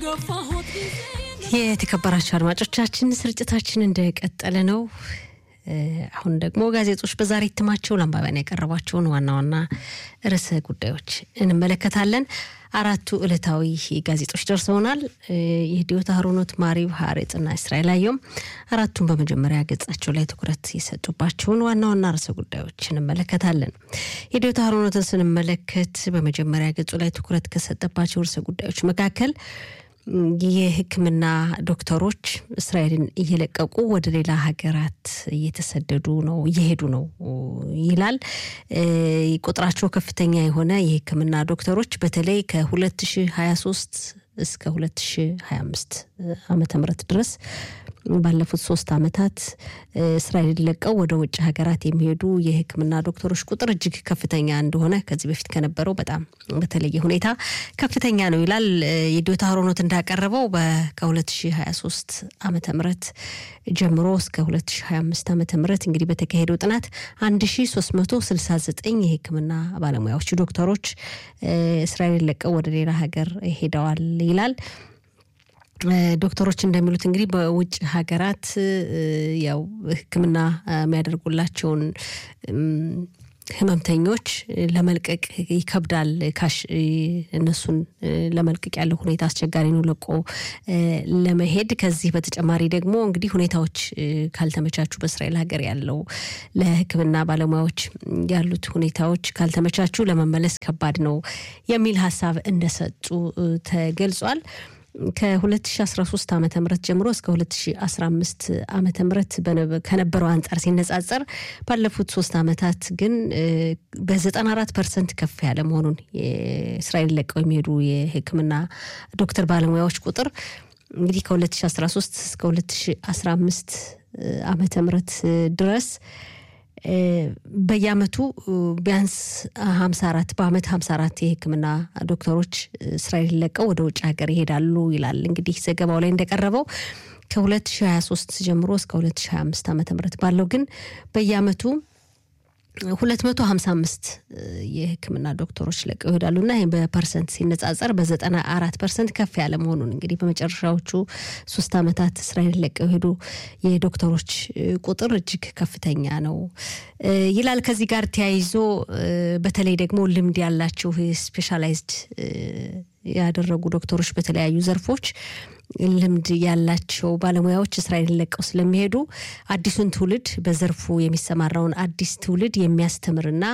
የተከበራቸው አድማጮቻችን ስርጭታችን እንደቀጠለ ነው። አሁን ደግሞ ጋዜጦች በዛሬ እትማቸው ለአንባቢያን ያቀረቧቸውን ዋና ዋና ርዕሰ ጉዳዮች እንመለከታለን። አራቱ ዕለታዊ ጋዜጦች ደርሰውናል። የህዲዮት አህሮኖት፣ ማሪብ፣ ሀሬጽና እስራኤል አየሁም አራቱን በመጀመሪያ ገጻቸው ላይ ትኩረት የሰጡባቸውን ዋና ዋና ርዕሰ ጉዳዮች እንመለከታለን። የህዲዮት አህሮኖትን ስንመለከት በመጀመሪያ ገጹ ላይ ትኩረት ከሰጠባቸው ርዕሰ ጉዳዮች መካከል የሕክምና ዶክተሮች እስራኤልን እየለቀቁ ወደ ሌላ ሀገራት እየተሰደዱ ነው እየሄዱ ነው ይላል። ቁጥራቸው ከፍተኛ የሆነ የሕክምና ዶክተሮች በተለይ ከ2023 እስከ 2025 ዓመተ ምህረት ድረስ ባለፉት ሶስት ዓመታት እስራኤልን ለቀው ወደ ውጭ ሀገራት የሚሄዱ የህክምና ዶክተሮች ቁጥር እጅግ ከፍተኛ እንደሆነ ከዚህ በፊት ከነበረው በጣም በተለየ ሁኔታ ከፍተኛ ነው ይላል። የዶታ ሮኖት እንዳቀረበው ከ2023 ዓመተ ምህረት ጀምሮ እስከ 2025 ዓመተ ምህረት እንግዲህ በተካሄደው ጥናት 1369 የህክምና ባለሙያዎች ዶክተሮች እስራኤልን ለቀው ወደ ሌላ ሀገር ሄደዋል ይላል። ዶክተሮች እንደሚሉት እንግዲህ በውጭ ሀገራት ያው ሕክምና የሚያደርጉላቸውን ህመምተኞች ለመልቀቅ ይከብዳል። ካሽ እነሱን ለመልቀቅ ያለው ሁኔታ አስቸጋሪ ነው ለቆ ለመሄድ። ከዚህ በተጨማሪ ደግሞ እንግዲህ ሁኔታዎች ካልተመቻቹ በእስራኤል ሀገር ያለው ለህክምና ባለሙያዎች ያሉት ሁኔታዎች ካልተመቻቹ ለመመለስ ከባድ ነው የሚል ሀሳብ እንደሰጡ ተገልጿል። ከ2013 ዓ ም ጀምሮ እስከ 2015 ዓ ም ከነበረው አንጻር ሲነጻጸር ባለፉት ሶስት ዓመታት ግን በ94 ፐርሰንት ከፍ ያለ መሆኑን የእስራኤል ለቀው የሚሄዱ የህክምና ዶክተር ባለሙያዎች ቁጥር እንግዲህ ከ2013 እስከ 2015 ዓመተ ምህረት ድረስ በየአመቱ ቢያንስ 54 በአመት 54 የህክምና ዶክተሮች እስራኤል ለቀው ወደ ውጭ ሀገር ይሄዳሉ ይላል። እንግዲህ ዘገባው ላይ እንደቀረበው ከ2023 ጀምሮ እስከ 2025 ዓ ም ባለው ግን በየአመቱ 255 የህክምና ዶክተሮች ለቀው ይሄዳሉ እና ይህ በፐርሰንት ሲነጻጸር በ94 ፐርሰንት ከፍ ያለ መሆኑን እንግዲህ በመጨረሻዎቹ ሶስት ዓመታት እስራኤል ለቀው የሄዱ የዶክተሮች ቁጥር እጅግ ከፍተኛ ነው ይላል። ከዚህ ጋር ተያይዞ በተለይ ደግሞ ልምድ ያላቸው ስፔሻላይዝድ ያደረጉ ዶክተሮች በተለያዩ ዘርፎች ልምድ ያላቸው ባለሙያዎች እስራኤልን ለቀው ስለሚሄዱ አዲሱን ትውልድ በዘርፉ የሚሰማራውን አዲስ ትውልድ የሚያስተምርና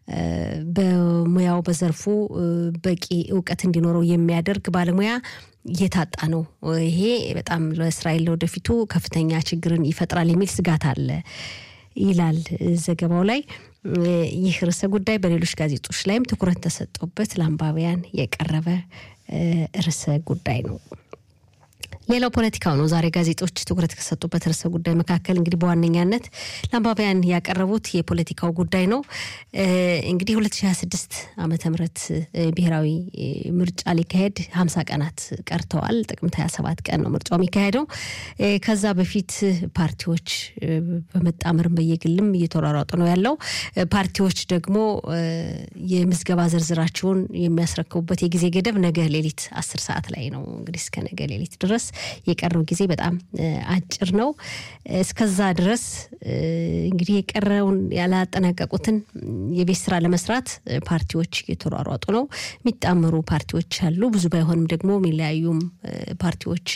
በሙያው በዘርፉ በቂ እውቀት እንዲኖረው የሚያደርግ ባለሙያ እየታጣ ነው። ይሄ በጣም ለእስራኤል ለወደፊቱ ከፍተኛ ችግርን ይፈጥራል የሚል ስጋት አለ ይላል ዘገባው ላይ። ይህ ርዕሰ ጉዳይ በሌሎች ጋዜጦች ላይም ትኩረት ተሰጥቶበት ለአንባቢያን የቀረበ ርዕሰ ጉዳይ ነው። ሌላው ፖለቲካው ነው። ዛሬ ጋዜጦች ትኩረት ከሰጡበት ርዕሰ ጉዳይ መካከል እንግዲህ በዋነኛነት ለአንባቢያን ያቀረቡት የፖለቲካው ጉዳይ ነው። እንግዲህ 2026 ዓመተ ምህረት ብሔራዊ ምርጫ ሊካሄድ 50 ቀናት ቀርተዋል። ጥቅምት 27 ቀን ነው ምርጫው የሚካሄደው። ከዛ በፊት ፓርቲዎች በመጣመርም በየግልም እየተሯሯጡ ነው ያለው። ፓርቲዎች ደግሞ የምዝገባ ዝርዝራቸውን የሚያስረክቡበት የጊዜ ገደብ ነገ ሌሊት 10 ሰዓት ላይ ነው። እንግዲህ እስከ ነገ ሌሊት ድረስ የቀረው ጊዜ በጣም አጭር ነው። እስከዛ ድረስ እንግዲህ የቀረውን ያላጠናቀቁትን የቤት ስራ ለመስራት ፓርቲዎች እየተሯሯጡ ነው። የሚጣመሩ ፓርቲዎች አሉ። ብዙ ባይሆንም ደግሞ የሚለያዩም ፓርቲዎች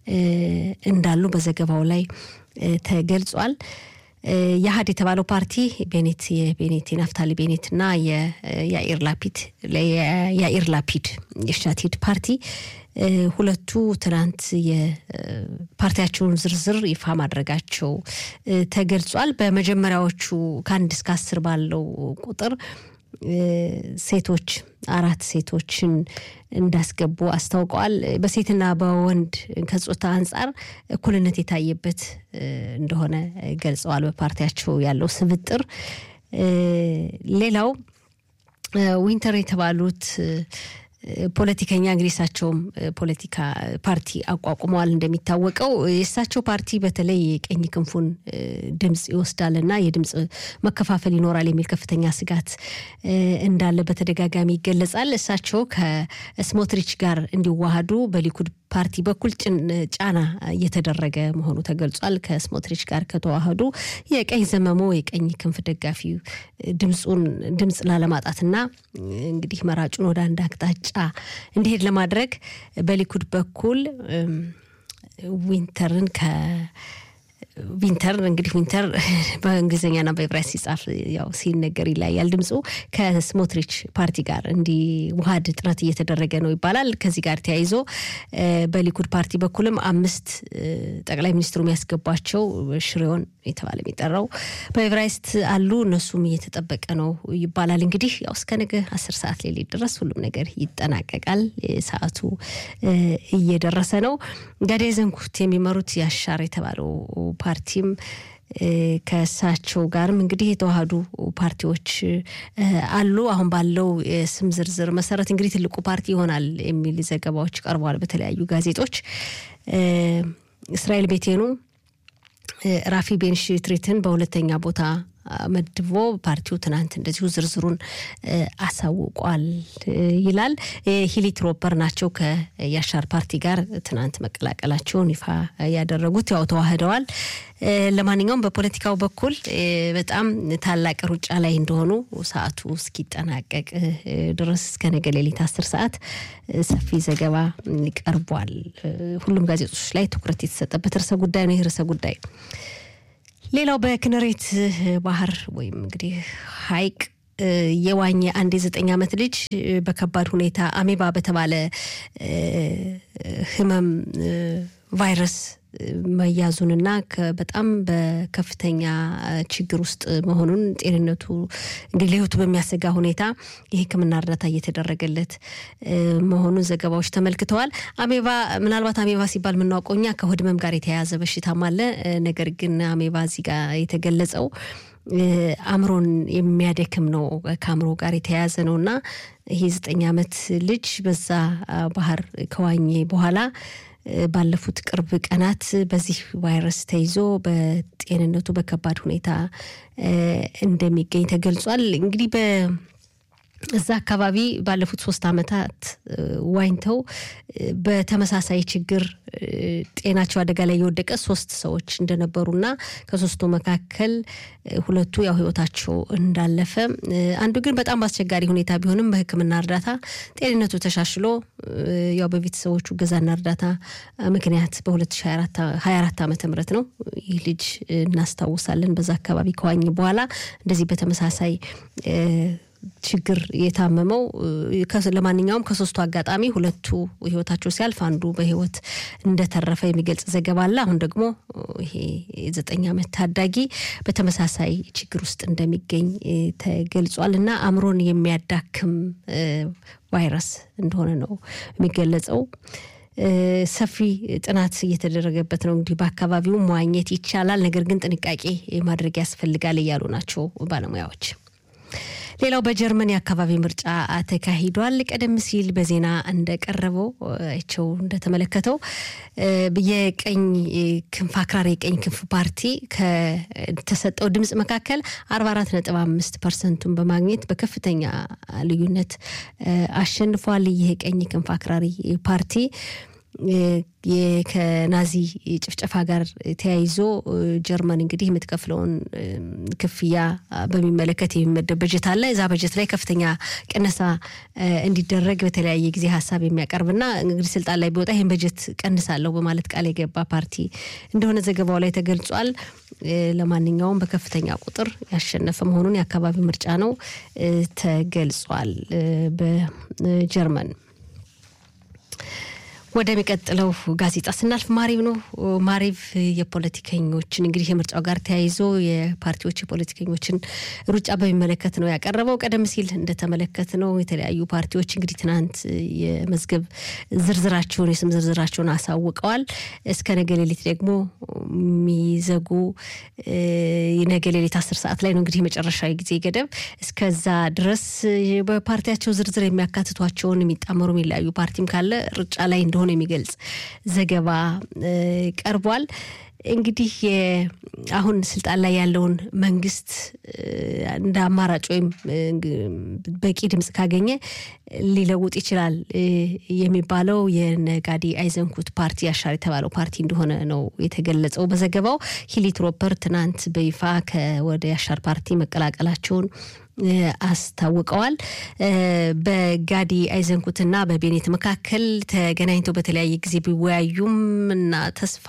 እንዳሉ በዘገባው ላይ ተገልጿል። የሀድ የተባለው ፓርቲ ቤኔት የቤኔት የናፍታሊ ቤኔት እና የያኢር ላፒድ የያኢር ላፒድ የሻቲድ ፓርቲ ሁለቱ ትናንት የፓርቲያቸውን ዝርዝር ይፋ ማድረጋቸው ተገልጿል። በመጀመሪያዎቹ ከአንድ እስከ አስር ባለው ቁጥር ሴቶች አራት ሴቶችን እንዳስገቡ አስታውቀዋል። በሴትና በወንድ ከጾታ አንጻር እኩልነት የታየበት እንደሆነ ገልጸዋል። በፓርቲያቸው ያለው ስብጥር ሌላው ዊንተር የተባሉት ፖለቲከኛ እንግዲህ እሳቸውም ፖለቲካ ፓርቲ አቋቁመዋል። እንደሚታወቀው የእሳቸው ፓርቲ በተለይ የቀኝ ክንፉን ድምፅ ይወስዳልና የድምፅ መከፋፈል ይኖራል የሚል ከፍተኛ ስጋት እንዳለ በተደጋጋሚ ይገለጻል። እሳቸው ከስሞትሪች ጋር እንዲዋሃዱ በሊኩድ ፓርቲ በኩል ጫና እየተደረገ መሆኑ ተገልጿል። ከስሞትሪች ጋር ከተዋህዱ የቀኝ ዘመሞ የቀኝ ክንፍ ደጋፊ ድምፁን ድምፅ ላለማጣትና እንግዲህ መራጩን ወደ አንድ አቅጣጫ እንዲሄድ ለማድረግ በሊኩድ በኩል ዊንተርን ከ ዊንተር እንግዲህ ዊንተር በእንግሊዝኛና በዕብራይስጥ ሲጻፍ ያው ሲነገር ይለያል ድምፁ ከስሞትሪች ፓርቲ ጋር እንዲዋሃድ ጥረት እየተደረገ ነው ይባላል። ከዚህ ጋር ተያይዞ በሊኩድ ፓርቲ በኩልም አምስት ጠቅላይ ሚኒስትሩ የሚያስገቧቸው ሽሬውን የተባለ የሚጠራው በዕብራይስጥ አሉ። እነሱም እየተጠበቀ ነው ይባላል። እንግዲህ ያው እስከ ነገ አስር ሰዓት ሌሊት ድረስ ሁሉም ነገር ይጠናቀቃል። ሰዓቱ እየደረሰ ነው። ጋዴ ዘንኩት የሚመሩት ያሻር የተባለው ፓርቲም ከእሳቸው ጋርም እንግዲህ የተዋሃዱ ፓርቲዎች አሉ። አሁን ባለው የስም ዝርዝር መሰረት እንግዲህ ትልቁ ፓርቲ ይሆናል የሚል ዘገባዎች ቀርበዋል በተለያዩ ጋዜጦች። እስራኤል ቤቴኑ ራፊ ቤንሽትሪትን በሁለተኛ ቦታ መድቦ ፓርቲው ትናንት እንደዚሁ ዝርዝሩን አሳውቋል ይላል። ሂሊ ትሮፐር ናቸው ከያሻር ፓርቲ ጋር ትናንት መቀላቀላቸውን ይፋ ያደረጉት። ያው ተዋህደዋል። ለማንኛውም በፖለቲካው በኩል በጣም ታላቅ ሩጫ ላይ እንደሆኑ ሰዓቱ እስኪጠናቀቅ ድረስ እስከ ነገ ሌሊት አስር ሰዓት ሰፊ ዘገባ ቀርቧል። ሁሉም ጋዜጦች ላይ ትኩረት የተሰጠበት ርዕሰ ጉዳይ ነው። ይህ ርዕሰ ጉዳይ ሌላው በክነሬት ባህር ወይም እንግዲህ ሐይቅ የዋኘ አንድ የዘጠኝ ዓመት ልጅ በከባድ ሁኔታ አሜባ በተባለ ሕመም ቫይረስ መያዙንና በጣም በከፍተኛ ችግር ውስጥ መሆኑን ጤንነቱ እንግዲህ ለሕይወቱ በሚያሰጋ ሁኔታ የሕክምና እርዳታ እየተደረገለት መሆኑን ዘገባዎች ተመልክተዋል። አሜባ ምናልባት አሜባ ሲባል የምናውቀው እኛ ከሆድ ህመም ጋር የተያያዘ በሽታም አለ። ነገር ግን አሜባ እዚህ ጋር የተገለጸው አእምሮን የሚያደክም ነው። ከአእምሮ ጋር የተያያዘ ነው እና ይሄ ዘጠኝ ዓመት ልጅ በዛ ባህር ከዋኘ በኋላ ባለፉት ቅርብ ቀናት በዚህ ቫይረስ ተይዞ በጤንነቱ በከባድ ሁኔታ እንደሚገኝ ተገልጿል። እንግዲህ እዛ አካባቢ ባለፉት ሶስት ዓመታት ዋኝተው በተመሳሳይ ችግር ጤናቸው አደጋ ላይ የወደቀ ሶስት ሰዎች እንደነበሩና ከሶስቱ መካከል ሁለቱ ያው ህይወታቸው እንዳለፈ፣ አንዱ ግን በጣም በአስቸጋሪ ሁኔታ ቢሆንም በሕክምና እርዳታ ጤንነቱ ተሻሽሎ ያው በቤተሰቦቹ እገዛና እርዳታ ምክንያት በ2024 ዓመተ ምህረት ነው ይህ ልጅ እናስታውሳለን። በዛ አካባቢ ከዋኝ በኋላ እንደዚህ በተመሳሳይ ችግር የታመመው ለማንኛውም ከሶስቱ አጋጣሚ ሁለቱ ህይወታቸው ሲያልፍ አንዱ በህይወት እንደተረፈ የሚገልጽ ዘገባ አለ። አሁን ደግሞ ይሄ የዘጠኝ ዓመት ታዳጊ በተመሳሳይ ችግር ውስጥ እንደሚገኝ ተገልጿል እና አእምሮን የሚያዳክም ቫይረስ እንደሆነ ነው የሚገለጸው። ሰፊ ጥናት እየተደረገበት ነው። እንግዲህ በአካባቢው መዋኘት ይቻላል፣ ነገር ግን ጥንቃቄ ማድረግ ያስፈልጋል እያሉ ናቸው ባለሙያዎች። ሌላው በጀርመን የአካባቢ ምርጫ ተካሂዷል። ቀደም ሲል በዜና እንደቀረበው አይቸው እንደተመለከተው የቀኝ ክንፍ አክራሪ የቀኝ ክንፍ ፓርቲ ከተሰጠው ድምፅ መካከል አርባ አራት ነጥብ አምስት ፐርሰንቱን በማግኘት በከፍተኛ ልዩነት አሸንፏል። ይህ የቀኝ ክንፍ አክራሪ ፓርቲ ከናዚ ጭፍጨፋ ጋር ተያይዞ ጀርመን እንግዲህ የምትከፍለውን ክፍያ በሚመለከት የሚመደብ በጀት አለ። እዛ በጀት ላይ ከፍተኛ ቅነሳ እንዲደረግ በተለያየ ጊዜ ሀሳብ የሚያቀርብና እንግዲህ ስልጣን ላይ ቢወጣ ይህን በጀት ቀንሳለሁ በማለት ቃል የገባ ፓርቲ እንደሆነ ዘገባው ላይ ተገልጿል። ለማንኛውም በከፍተኛ ቁጥር ያሸነፈ መሆኑን የአካባቢ ምርጫ ነው ተገልጿል በጀርመን። ወደሚቀጥለው ጋዜጣ ስናልፍ ማሪቭ ነው። ማሪቭ የፖለቲከኞችን እንግዲህ የምርጫው ጋር ተያይዞ የፓርቲዎች የፖለቲከኞችን ሩጫ በሚመለከት ነው ያቀረበው። ቀደም ሲል እንደተመለከት ነው የተለያዩ ፓርቲዎች እንግዲህ ትናንት የመዝገብ ዝርዝራቸውን የስም ዝርዝራቸውን አሳውቀዋል። እስከ ነገ ሌሊት ደግሞ የሚዘጉ ነገ ሌሊት አስር ሰዓት ላይ ነው እንግዲህ የመጨረሻ ጊዜ ገደብ። እስከዛ ድረስ በፓርቲያቸው ዝርዝር የሚያካትቷቸውን የሚጣመሩ የሚለያዩ ፓርቲም ካለ ሩጫ ላይ እንደሆነ እንደሆነ የሚገልጽ ዘገባ ቀርቧል። እንግዲህ አሁን ስልጣን ላይ ያለውን መንግስት እንደ አማራጭ ወይም በቂ ድምፅ ካገኘ ሊለውጥ ይችላል የሚባለው የነጋዲ አይዘንኩት ፓርቲ አሻር የተባለው ፓርቲ እንደሆነ ነው የተገለጸው በዘገባው። ሂሊ ትሮፐር ትናንት በይፋ ከወደ አሻር ፓርቲ መቀላቀላቸውን አስታውቀዋል። በጋዲ አይዘንኩትና በቤኔት መካከል ተገናኝተው በተለያየ ጊዜ ቢወያዩም እና ተስፋ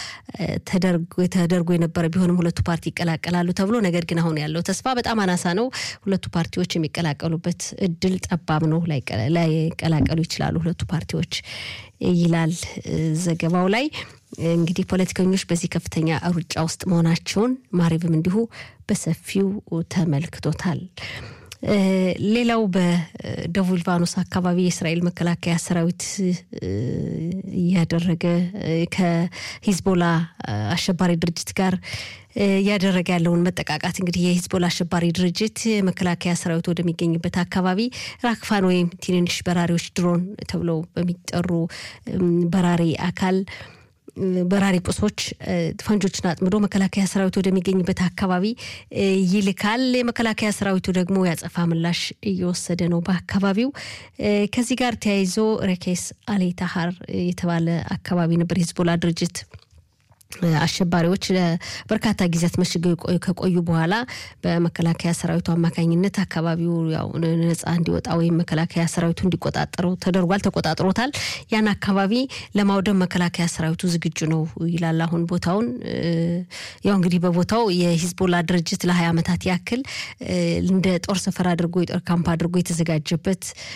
ተደርጎ የነበረ ቢሆንም ሁለቱ ፓርቲ ይቀላቀላሉ ተብሎ ነገር ግን አሁን ያለው ተስፋ በጣም አናሳ ነው። ሁለቱ ፓርቲዎች የሚቀላቀሉበት እድል ጠባብ ነው። ላይቀላቀሉ ይችላሉ ሁለቱ ፓርቲዎች ይላል ዘገባው ላይ። እንግዲህ ፖለቲከኞች በዚህ ከፍተኛ ሩጫ ውስጥ መሆናቸውን ማሪብም እንዲሁ በሰፊው ተመልክቶታል። ሌላው በደቡብ ሊባኖስ አካባቢ የእስራኤል መከላከያ ሰራዊት እያደረገ ከሂዝቦላ አሸባሪ ድርጅት ጋር እያደረገ ያለውን መጠቃቃት እንግዲህ የሂዝቦላ አሸባሪ ድርጅት መከላከያ ሰራዊት ወደሚገኝበት አካባቢ ራክፋን ወይም ትንንሽ በራሪዎች ድሮን ተብለው በሚጠሩ በራሪ አካል በራሪ ቁሶች ፈንጆችን አጥምዶ መከላከያ ሰራዊቱ ወደሚገኝበት አካባቢ ይልካል። የመከላከያ ሰራዊቱ ደግሞ ያጸፋ ምላሽ እየወሰደ ነው በአካባቢው። ከዚህ ጋር ተያይዞ ሬኬስ አሌታሃር የተባለ አካባቢ ነበር የሂዝቦላ ድርጅት አሸባሪዎች ለበርካታ ጊዜያት መሽገው ከቆዩ በኋላ በመከላከያ ሰራዊቱ አማካኝነት አካባቢው ያው ነጻ እንዲወጣ ወይም መከላከያ ሰራዊቱ እንዲቆጣጠረው ተደርጓል። ተቆጣጥሮታል። ያን አካባቢ ለማውደም መከላከያ ሰራዊቱ ዝግጁ ነው ይላል። አሁን ቦታውን ያው እንግዲህ በቦታው የሂዝቦላ ድርጅት ለሀያ ዓመታት ያክል እንደ ጦር ሰፈር አድርጎ የጦር ካምፕ አድርጎ የተዘጋጀበት